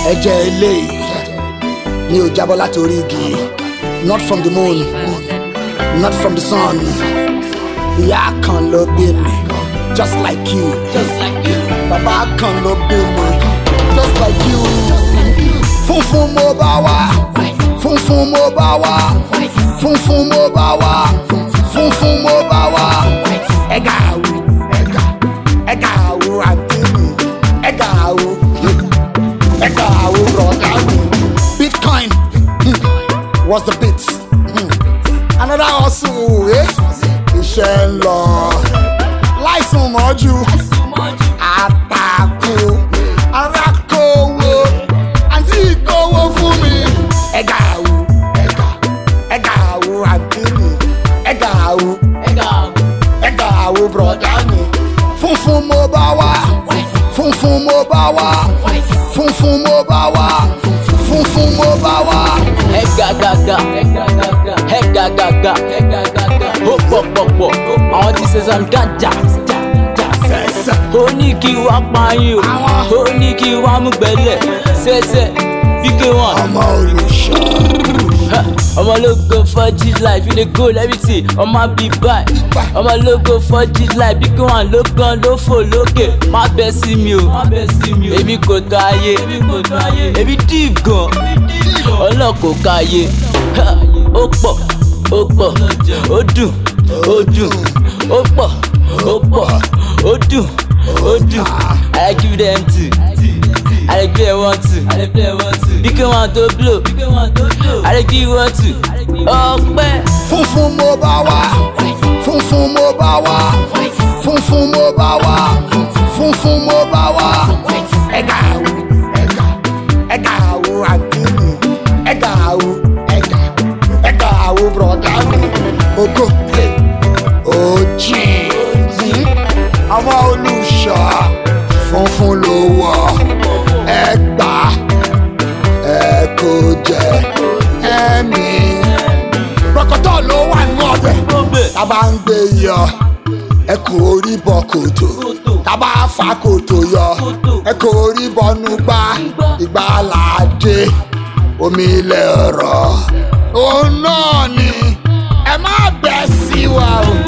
ẹ̀jẹ̀ eléyìí mi ò jábọ́ láti orí igi not from the moon not from the sun ìyá kan ló bí mi just like you bàbá kan ló bí mi just like you funfun mo bá wá funfun mo bá wá funfun mo bá wá funfun mo bá wá ẹ̀gà àwù ẹ̀gà ẹ̀gà àwù àǹtí mi ẹ̀gà àwù ẹ̀gà àwù rọ̀gà mi. bitcoin hmm, was the bit hmm. another hustle eh? iṣẹ́ ń lọ láìsùn mọ́jú àtàkù arákòwò àǹtí ìkówó fún mi. ẹ̀gà àwù ẹ̀gà ẹ̀gà àwù àǹtí mi ẹ̀gà àwù ẹ̀gà àwù bùrọ̀dá mi. funfun mo bá wá funfun mo bá wá funfun mo bá wá funfun mo bá wá. ẹgàgàgà ẹgàgàgà ó pọ̀pọ̀pọ̀ àwọn tí sẹ́sàn gàjà sẹ́sẹ̀ ó ní kí wá pààyàn ó ní kí wá mú gbẹ́lẹ̀ sẹ́sẹ̀ bí ké wọn. ọmọ olùṣọ́ ọmọ ológo fọ́jì láì fi lè go lẹ́bìtì ọmọ bí báyìí ọmọ ológo fọ́jì láì bí kí wọn ló gan ló fò lókè má bẹ́ sí mi o èmi kò tó ayé èmi deep gan ọlọ́kò káyé ó pọ̀ ó pọ̀ ó dùn ó dùn ó pọ̀ ó pọ̀ ó dùn ó dùn I give them two. I dey play one two. Bí kí wọ́n tó blow. I dey give one two. Ọpẹ́. funfun mo bá wá funfun mo bá wá funfun mo bá wá funfun mo bá wá. ẹ̀gà àwù ẹ̀gà ẹ̀gà àwù àǹtí mi ẹ̀gà àwù ẹ̀gà ẹ̀gà àwù bùrọ̀dá mi. ògo ojì ọmọ olùṣọ́ funfun ló wọ̀ ẹgbà ẹ kò jẹ ẹ̀mí rọkọtọ ló wà nínú ọbẹ̀ tábà ń gbé yọ ẹ kò rí bọ kòtò tábà fa kòtò yọ ẹ kò rí bọnú gbá ìgbà làdé omi ilẹ̀ ọ̀rọ̀ òun náà ni ẹ má bẹ̀ sí wa o